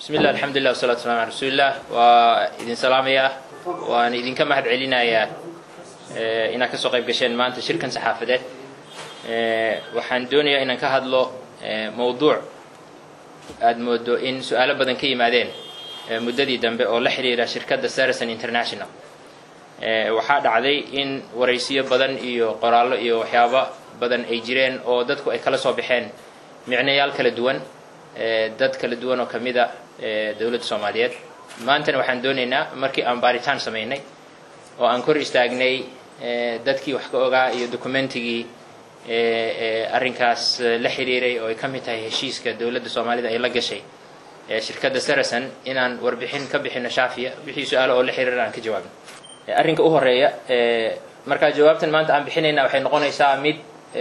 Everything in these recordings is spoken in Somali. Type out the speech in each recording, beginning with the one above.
bismi llah alxamdulilah wasalatu waslamu ala rasuulilah waa idin salaamayaa waan idinka mahad celinayaa inaad kasoo qayb gasheen maanta shirkan saxaafadeed waxaan doonayaa inaan ka hadlo mawduuc aada moodo in su-aalo badan ka yimaadeen muddadii dambe oo la xiriira shirkadda saracen international waxaa dhacday in waraysiyo badan iyo qoraallo iyo waxyaabo badan ay jireen oo dadku ay kala soo baxeen micnayaal kala duwan dad kala duwan oo ka mid a dowladda soomaaliyeed maantana waxaan doonaynaa markii aan baaritaan samaynay oo aan kor istaagnay dadkii wax ka ogaa iyo dokumentigii arrinkaas la xiriiray oo ay ka mid tahay heshiiska dowladda soomaalida ay la gashay shirkadda saracen inaan warbixin ka bixino shaafiya wixii su-aalo oo la xiriira aan ka jawaabno arrinka u horeeya markaa jawaabtan maanta aan bixinayna waxay noqonaysaa mid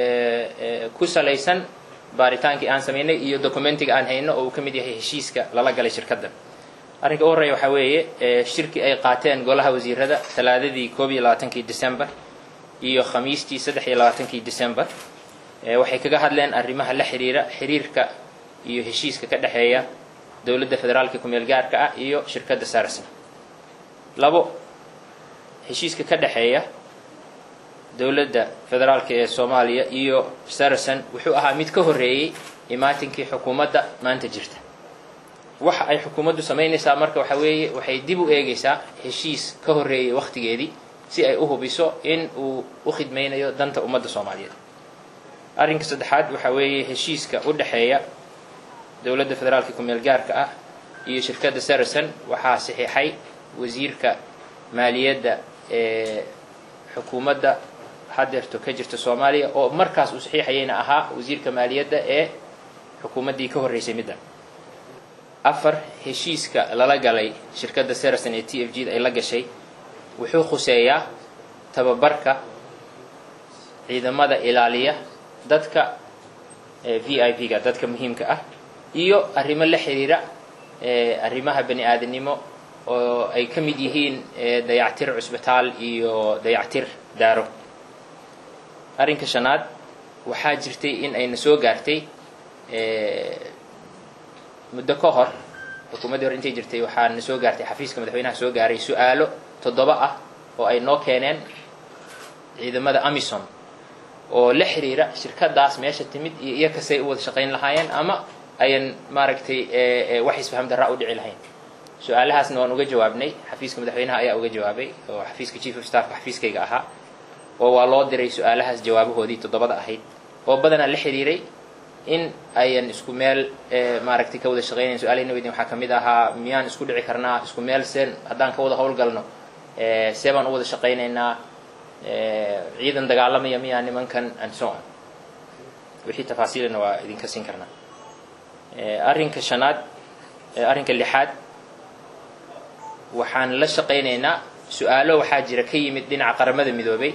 ku salaysan baaritaankii aan samaynay iyo documentiga aan hayno oo uu ka mid yahay heshiiska lala galay shirkaddan arrinka u horreeya waxaa weeye shirki ay qaateen golaha wasiirada talaadadii koob iyo labaatankii december iyo khamiistii saddex iyo labaatankii december waxay kaga hadleen arrimaha la xiriira xiriirka iyo heshiiska ka dhexeeya dowladda federaalka kumeel gaarka ah iyo shirkadda saracen labo heshiiska ka dhexeeya dowladda federaalka ee soomaaliya iyo saracen wuxuu ahaa mid ka horreeyey imaatinkii xukuumadda maanta jirta waxa ay xukuumaddu samaynaysaa marka waxa weeye waxay dib u eegaysaa heshiis ka horreeyey wakhtigeedii si ay u hubiso in uu u khidmaynayo danta ummadda soomaaliyeed arrinka saddexaad waxaa weeye heshiiska u dhexeeya dowladda federaalka kumeel gaarka ah iyo shirkadda saracen waxaa saxiixay wasiirka maaliyadda ee xukuumadda hadeerto ka jirta soomaaliya oo markaas uu saxiixayayna ahaa wasiirka maaliyadda ee xukuumaddii ka horreysay middan afar heshiiska lala galay shirkadda saracen ee t f g da ay la gashay wuxuu khuseeyaa tababarka ciidamada ilaaliya dadka v i p ga dadka muhiimka ah iyo arrimo la xiriira arrimaha bani aadamnimo oo ay ka mid yihiin dayactir cusbitaal iyo dayactir daaro arrinka shanaad waxaa jirtay in ayna soo gaartay muddo ka hor xukuumaddii hor intay jirtay waxaa na soo gaartay xafiiska madaxweynaha soo gaaray su-aalo toddoba ah oo ay noo keeneen ciidamada amisom oo la xiriira shirkadaas meesha timid iyo iyo kasay u wada shaqayn lahaayeen ama ayan maaragtay wax isfaham darraa u dhici lahayn su-aalahaasna waan uga jawaabnay xafiiska madaxweynaha ayaa uga jawaabay oo xafiiska chief of staffka xafiiskayga ahaa oo waa loo diray su-aalahaas jawaabahoodii toddobada ahayd oo badanaa la xiriiray in ayan isku meel maaragtay ka wada shaqaynayn su-aalahayna weydin waxaa kamid ahaa miyaan isku dhici karnaa isku meel seen haddaan ka wada howlgalno see baan u wada shaqaynaynaa ciidan dagaalamaya miyaa nimankan and so on wixii tafaasiilana waa idinka siin karnaa arrinka shanaad arrinka lixaad waxaan la shaqaynaynaa su-aalo waxaa jira ka yimid dhinaca qaramada midoobay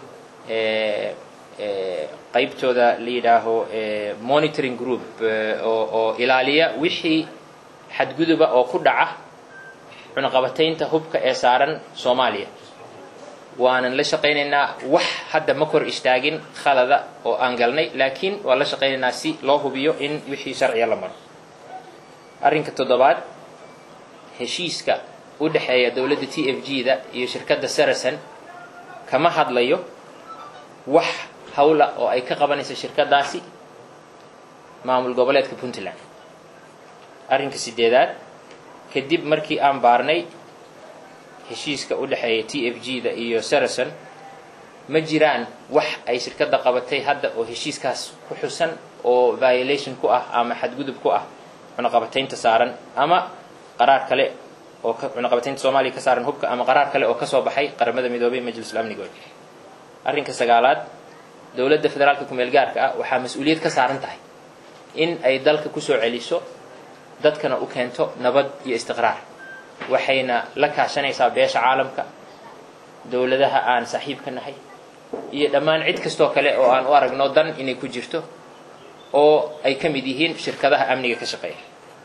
qaybtooda la yidhaaho monitoring group oo oo ilaaliya wixii xadguduba oo ku dhaca cunaqabataynta hubka ee saaran soomaaliya waanan la shaqaynaynaa wax hadda ma kor istaagin khalada oo aan galnay laakiin waan la shaqaynaynaa si loo hubiyo in wixii sharciga la maro arrinka toddobaad heshiiska u dhexeeya dowladda t f g da iyo shirkadda saracen kama hadlayo wax hawla oo ay ka qabanayso shirkadaasi maamul goboleedka puntland arrinka sideedaad kadib markii aan baarnay heshiiska u dhexeeya t f g da iyo saracen ma jiraan wax ay shirkadda qabatay hadda oo heshiiskaas ku xusan oo violation ku ah ama xadgudub ku ah cunaqabataynta saaran ama qaraar kale oo cunaqabataynta soomaaliya ka saaran hubka ama qaraar kale oo kasoo baxay qaramada midoobay majlisul amnigood arrinka sagaalaad dowladda federaalka kumeel gaarka ah waxaa mas-uuliyad ka saaran tahay in ay dalka kusoo celiso dadkana u keento nabad iyo istiqraar waxayna la kaashanaysaa beesha caalamka dowladaha aan saaxiibka nahay iyo dhammaan cid kastoo kale oo aan u aragno dan inay ku jirto oo ay ka mid yihiin shirkadaha amniga ka shaqeeya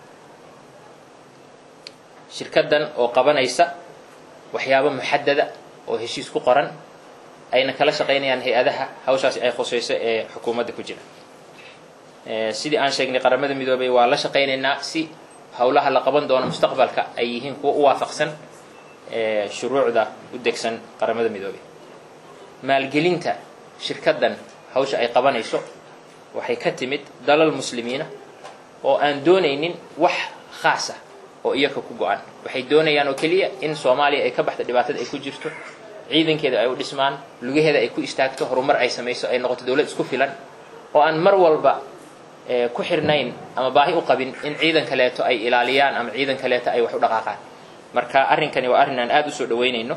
shirkaddan oo qabanaysa waxyaabo muxadada oo heshiis ku qoran ayna kala shaqaynayaan hay-adaha hawshaasi ay khusayso ee xukuumadda ku jira sidii aan sheegnay qaramada midoobay waa la shaqaynaynaa si howlaha la qaban doono mustaqbalka ay yihiin kuwa u waafaqsan shuruucda u degsan qaramada midoobey maalgelinta shirkaddan hawsha ay qabanayso waxay ka timid dalal muslimiina oo aan doonaynin wax khaas ah oo iyaka ku go-an waxay doonayaan oo keliya in soomaaliya ay ka baxda dhibaatada ay ku jirto ciidankeeda ay u dhismaan lugaheeda ay ku istaagto horumar ay samayso ay noqoto dowlad isku filan oo aan mar walba ku xirnayn ama baahi u qabin in ciidan kaleeto ay ilaaliyaan ama ciidan kaleeto ay wax u dhaqaaqaan marka arrinkani waa arrin aan aada usoo dhaweynayno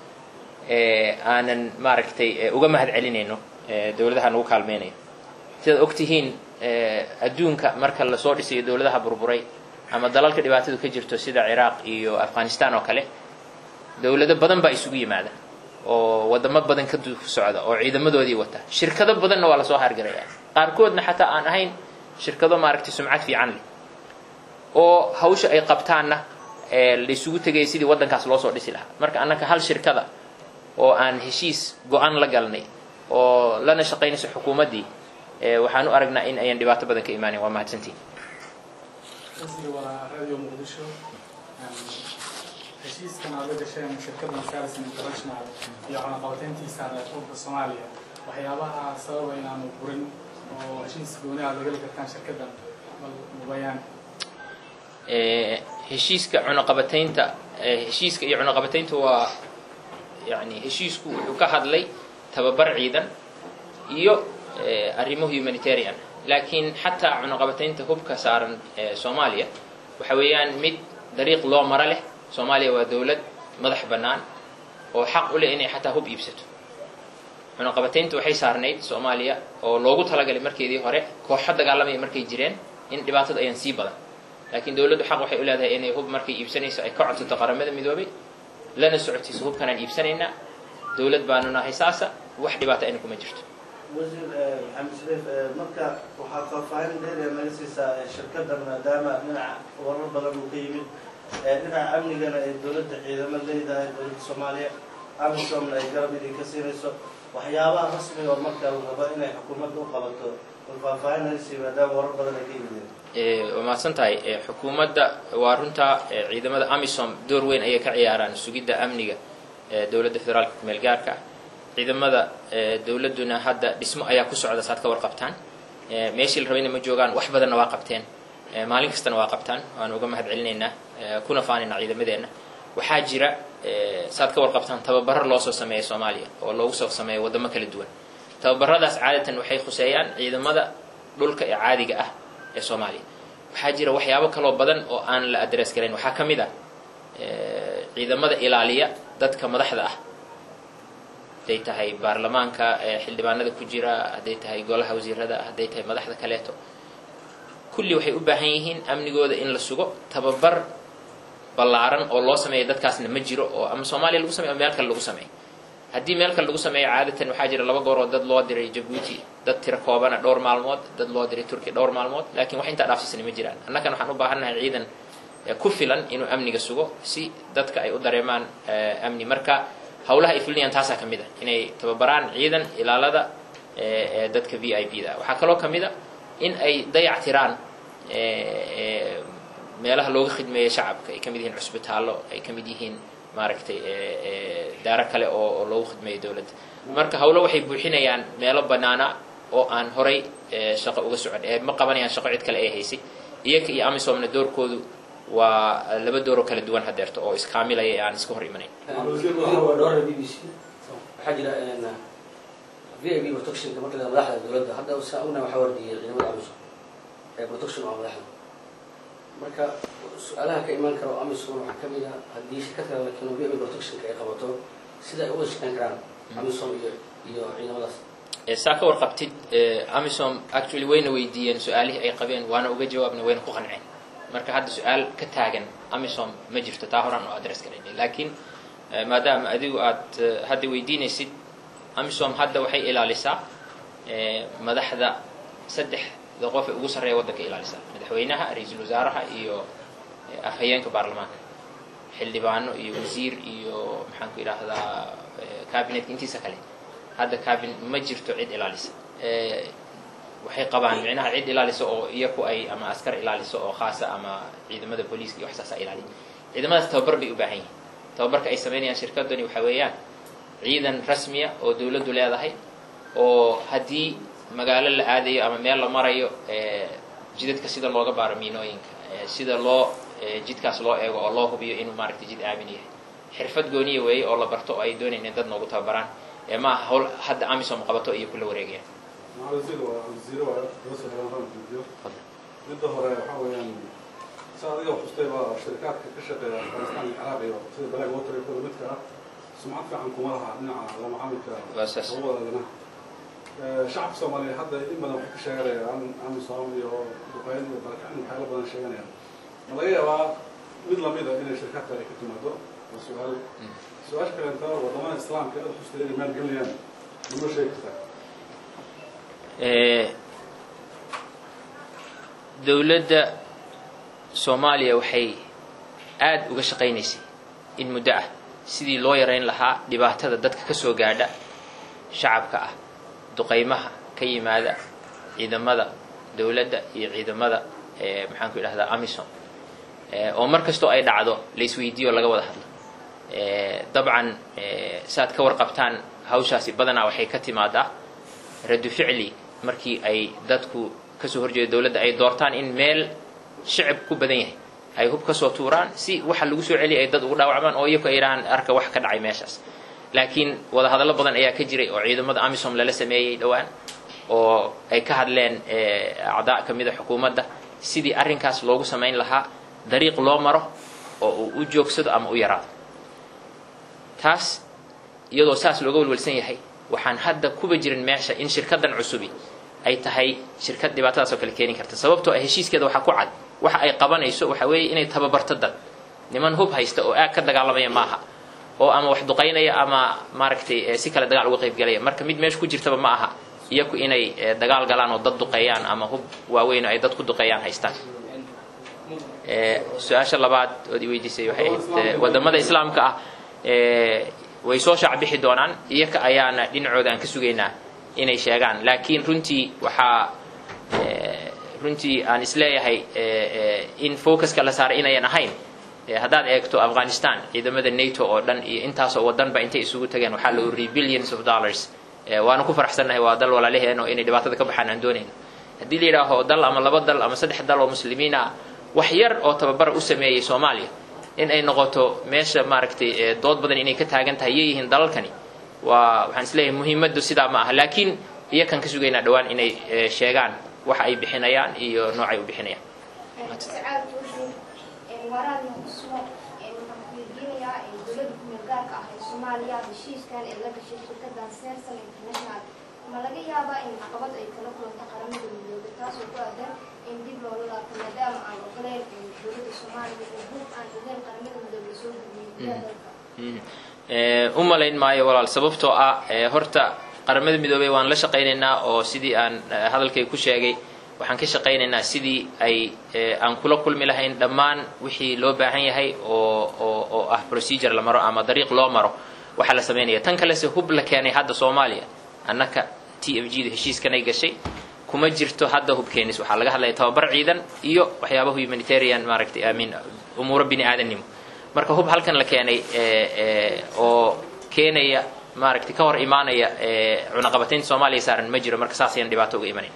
aanan maaragtay uga mahad celinayno dowladaha nagu kaalmeynayo sidaad ogtihiin adduunka marka lasoo dhisayo dowladaha burburay ama dalalka dhibaatadu ka jirto sida ciraaq iyo afghanistan oo kale dowlado badan baa isugu yimaada oo wadamo badan ka socda oo ciidamadoodii wata shirkado badanna waa lasoo hargaraya qaarkoodna xataa aan ahayn shirkado maaragtay sumcad fiican leh oo hawsha ay qabtaanna laysugu tegaya sidii waddankaas loo soo dhisi lahaa marka annaka hal shirkada oo aan heshiis go-an la galnay oo lana shaqaynayso xukuumaddii waxaan u aragnaa in ayan dhibaato badan ka imaanin waa mahadsantiin waa radio muqdisho heshiiskan aad la gasheen shirkadda sarison international iyo cunaqabateyntiisa reerfurka soomaaliya waxyaabaha sababa inaanu burin oo heshiis gooni aad lagala kartaan shirkaddan bal mubayaan heshiiska cunaqabateynta heshiiska iyo cunaqabateynta waa yani heshiisku wuxuu ka hadlay tababar ciidan iyo arrimo humanitarian laakiin xataa cunaqabateynta hubka saaran soomaaliya waxa weeyaan mid dariiq loo maro leh soomaaliya waa dowlad madax bannaan oo xaq u leh inay xataa hub iibsato cunaqabateynta waxay saarnayd soomaaliya oo loogu talagalay markeedii hore kooxo dagaalamaya markay jireen in dhibaatada ayaan sii badan laakiin dowladdu xaq waxay u leedahay inay hub markay iibsanayso ay ka codsato qaramada midoobay lana socotiiso hubkanaan iibsanaynaa dowlad baanu nahay saasa wax dhibaata ayna kuma jirto wasiir maxamed shariif marka waxaa faahfaahin dheeriya naga siisaa shirkaddan maadaama dhinaca warar badan uu ka yimid dhinaca amnigana ay dowladda ciidamo leedahay dowladda soomaaliya amisomna ay garab idinka siinayso waxyaabaha rasmiga oo marka la rabo inay xukuumadda u qabato bal faahfaahin naga sii maadaama warar badan ay ka yimideen waa mahadsan tahay xukuumadda waa runtaa ciidamada amisom door weyn ayay ka ciyaaraan sugidda amniga dowladda federaalka kumeel gaarka ah ciidamada dowladduna hadda dhismo ayaa ku socda saad ka warqabtaan meeshii la rabayna ma joogaan wax badanna waa qabteen maalin kastana waa qabtaan waanu uga mahad celinaynaa kuna faanaynaa ciidamadeenna waxaa jira saad ka warqabtaan tababaro loo soo sameeya soomaaliya oo loogu soo sameeya waddamo kala duwan tababaradaas caadatan waxay khuseeyaan ciidamada dhulka ee caadiga ah ee soomaaliya waxaa jira waxyaabo kaloo badan oo aan la adress garayn waxaa ka mid ah ciidamada ilaaliya dadka madaxda ah hadday tahay baarlamaanka xildhibaanada ku jira hadday tahay golaha wasiirada hadday tahay madaxda kaleeto kulli waxay u baahan yihiin amnigooda in la sugo tababar ballaaran oo loo sameeya dadkaasna ma jiro oo ama soomaaliya lagu sameyo ama meel kale lagu sameeyo haddii meel kale lagu sameeyo caadatan waxaa jira laba goor oo dad loo diray jabuuti dad tiro koobana dhowr maalmood dad loo diray turkiya dhowr maalmood laakiin wax intaa dhaafsiisana ma jiraan annakan waxaan u baahannahay ciidan ku filan inuu amniga sugo si dadka ay u dareemaan amni marka hawlaha ay fulinayaan taasaa ka mid a inay tababaraan ciidan ilaalada dadka v i p da waxaa kaloo ka mid a in ay dayac tiraan meelaha looga khidmeeya shacabka ay ka mid yihiin cusbitaallo ay ka mid yihiin maaragtay daaro kale oo oo loogu khidmeeyo dowladda marka hawlo waxay buuxinayaan meelo bannaana oo aan horay shaqo uga socon ee ma qabanayaan shaqo cid kale ee haysay iyaga iyo amisomna doorkoodu waa laba dooroo kala duwan hadeerto oo iskaamilaya ee aan iska hor imanayn dhowr b b c waxaa jira v i b protectionka marka la madaxda dowladda hadda saa ogna waxaa wardiyay ciidamada amisom ee protection waa madaxda marka su-aalaha ka imaan kara oo amisom waxaa ka mid ah haddii shirkad kale la keeno v i b protectionka ay qabato sida ay uga shaqeyn karaan amisom iyo iyo ciidamadaas saa ka warqabtid amisom actually wayna weydiiyeen su-aalihii ay qabeen waana uga jawaabna wayna ku qanceen marka hadda su-aal ka taagan amisom ma jirto taa horaan oo adress garaynay laakiin maadaama adigu aad hadda weydiinaysid amisom hadda waxay ilaalisaa madaxda saddexda qof ee ugu sarreeya waddanka ilaalisaa madaxweynaha ra-iisul wasaaraha iyo afhayeenka baarlamaanka xildhibaano iyo wasiir iyo maxaan ku idhaahdaa cabinetka intiisa kale hadda cabin ma jirto cid ilaalisa waxay qabaan micnaha cid ilaalisa oo iyaku ay ama askar ilaaliso oo khaasa ama ciidamada booliiska iyo wax saasa ilaaliya ciidamadaas tababar bay u baahan yihin tababarka ay samaynayaan shirkadani waxa weeyaan ciidan rasmiya oo dawladdu leedahay oo haddii magaalo la aadayo ama meel la marayo jidadka sida looga baaro miinooyinka sida loo jidkaas loo eego oo loo hubiyo inuu maaragtay jid aamin yahay xirfad gooniya weeye oo la barto oo ay doonayeen in dad noogu tababaraan ee ma aha hawl hadda amisom qabato iyo kula wareegayaan midda hore waxaa weeyaan si adiga xustay baa shirikaadka ka shaqeeya afghanistan iyo ciraaq iyo sida black water iyo kuwa midka ah sumcad fiican kuma laha dhinaca la macaamilka Waa saas. uwadadana shacabka soomaaliya hadda in badan waxay ka sheeganayaan amisom iyo duqeyn iyo barakacin waxyaala badan sheeganayaan ma laga yaabaa mid lamida inay shirikaadka ay ka timaado waa su-aal su-aasha kaleenta wadamada islaamka aad xustay inay maalgelinayaan manoo sheegi kartaa Eh, dowladda soomaaliya waxay aada uga shaqaynaysay in muddo ah sidii loo yarayn lahaa dhibaatada dadka ka soo gaadha shacabka ah duqaymaha ka yimaada ciidamada dowladda iyo ciidamada eh, maxaanku idhahdaa amisom Eh, oo mar kastoo ay dhacdo la isweydiiyo laga wada hadlo Eh, dabcan eh, saaad ka warqabtaan hawshaasi badanaa waxay ka timaadaa radu ficli markii ay dadku kasoo horjeeda dowladda ay doortaan in meel shicib ku badan yahay ay hub kasoo tuuraan si waxa lagu soo celiya ay dad ugu dhaawacmaan oo iyaku ay dhahaan arka wax ka dhacay meeshaas laakiin wadahadallo badan ayaa ka jiray oo ciidamada amisom lala sameeyey dhowaan oo ay ka hadleen eh, acdaa ka mida xukuumadda sidii arrinkaas loogu samayn lahaa dariiq loo maro oo uu u joogsado ama u yaraado taas iyadoo saas looga walwalsan yahay waxaan hadda kuba jirin meesha in shirkadan cusubi ay tahay shirkad dhibaatadaas oo kale keeni karta sababtoo ah heshiiskeeda waxaa ku cad waxa ay qabanayso waxa weeye inay tababarto dad niman hub haysta oo aag ka dagaalamaya maaha oo ama wax duqaynaya ama maaragtay eh, si kale dagaal uga qaybgalaya marka mid meesha ku jirtaba ma aha iyaku inay eh, dagaal galaan oo dad duqeeyaan ama hub waaweyn oo ay dad ku duqeeyaan haystaan Eh, su-aasha labaad ood i weydiisay waxay ahayd eh, wadamada islaamka ah eh, way soo shaacbixi doonaan iyaka ayaana dhinacooda aan ka sugaynaa inay sheegaan laakiin runtii waxaa eh, runtii aan isleeyahay eh, eh, in focuska la saaray inayan ahayn Eh, haddaad eegto afghanistan ciidamada nato oo dhan iyo intaasoo wadanba intay isugu tageen waxaa la ururiyay billions of dollars Eh, waana ku faraxsannahay waa dal walaalaheen oo inay dhibaatada ka baxaan aan doonayno haddii la yidhaaho dal ama laba dal ama saddex dal oo muslimiin ah wax yar oo tababara u sameeyey soomaaliya in ay noqoto meesha maaragtay eh, dood badan inay ka taagan tahay yeeyihiin dalalkani waa waxaan isleeyahay muhiimaddu sidaa ma aha laakiin iyakan ka sugaynaa dhowaan inay eh, sheegaan waxa ay bixinayaan iyo noocay u bixinayaan sacaad wuxuu waraadna ku sugan waxaan ku weydiinayaa dowladda kumeel gaarka ah ee soomaaliya heshiiskan ee la gashay shirkadan serson international ma laga yaabaa in caqabad ay kala kulanta qaramada midoobay taasoo ku aadan in dib loola laabto maadaama aan ogoleyn dowladda soomaaliya oo hub aan ogeyn qaramada midoobay soo gudbiyey gudaha dalka Eh, u malayn maayo walaal sababtoo ah eh, horta qaramada midoobey waan la shaqaynaynaa oo sidii aan eh, hadalkay ku sheegay waxaan ka shaqaynaynaa sidii ay eh, aan kula kulmi lahayn dhammaan wixii loo baahan yahay oo oo oo ah procedure la maro ama dariiq loo maro waxaa la samaynaya tan kalese hub la keenay hadda soomaaliya annaka t f g da heshiiskanay gashay kuma jirto hadda hubkeenis waxaa laga hadlaya tababar ciidan iyo waxyaabaha humanitarian maaragtay amin umuuro bini aadannimo marka hub halkan la keenay eh, eh, oo keenaya maaragtay ka hor imaanaya eh, cunaqabataynta soomaaliya saaran ma jiro marka saas ayaan dhibaato uga imanayn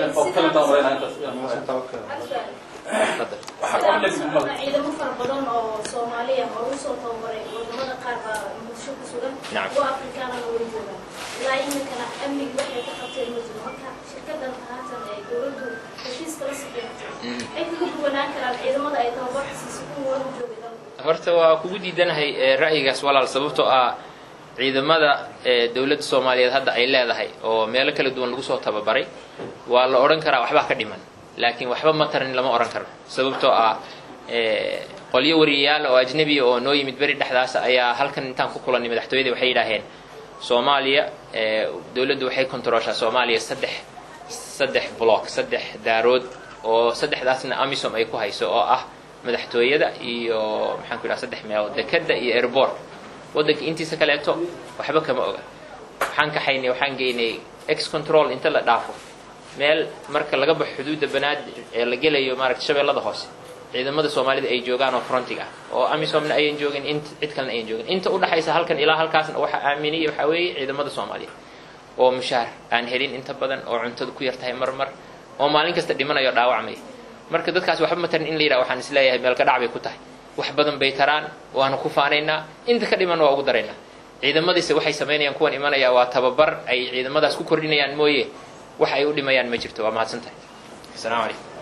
ciidamo fara badan oo soomaaliya oo u soo tababaray wadamada qaar baa bulsho ku sugan Nacam. kuwa afrikaanana way joogaan ilaa iminkana amnigi waxay ka qabteen ma jiro marka shirkadan haatan ee dowladdu heshiiska la saxeexatay ay kaga duwanaan karaan ciidamada ay tababar siisay kuwa wada joogay dalka horta waa kugu diidanahay eh, ra'yigaas walaal sababtoo ah ciidamada eh, dowladda soomaaliyeed hadda ay leedahay oo meelo kala duwan lagu soo tababaray waa la odhan karaa waxbaa ka dhiman laakiin waxba ma tarin lama odhan karo sababtoo ah eh, qolyo wariyayaal oo ajnebiya oo noo yimid beri dhexdaas ayaa halkan intaan ku kulannay madaxtooyada waxay yidhaaheen soomaaliya eh, dowladdu waxay kontarooshaa soomaaliya saddex saddex block saddex daarood oo saddexdaasna amisom ay ku hayso oo ah madaxtooyada iyo maxaan ku idhaha saddex meelood dekada iyo airport waddanka intiisa kaleeto waxba kama oga waxaan kaxaynay waxaan geynay ex control inta la dhaafo meel marka laga baxo xuduudda banaadir ee la gelayo maaragta shabeellada hoose ciidamada soomaalida ay joogaan oo frontiga ah oo amisomna ayan joogin int cid kalena ayan joogin inta udhaxaysa halkan ilaa halkaasna waxa aaminaya waxaa weeye ciidamada soomaaliya oo mushaar aan helin inta badan oo cuntada ku yar tahay mar mar oo maalin kasta dhimanayo o dhaawacmaya marka dadkaas waxba ma tarin in la yidhaha waxaan isleeyahay meelka dhac bay ku tahay wax badan bay taraan waanu ku faanaynaa inta ka dhiman waa ugu daraynaa ciidamadiise waxay samaynayaan kuwan imanaya waa tababar ay ciidamadaas ku kordhinayaan mooye wax ay u dhimayaan ma jirto waa mahadsan tahay asalaamu calaykum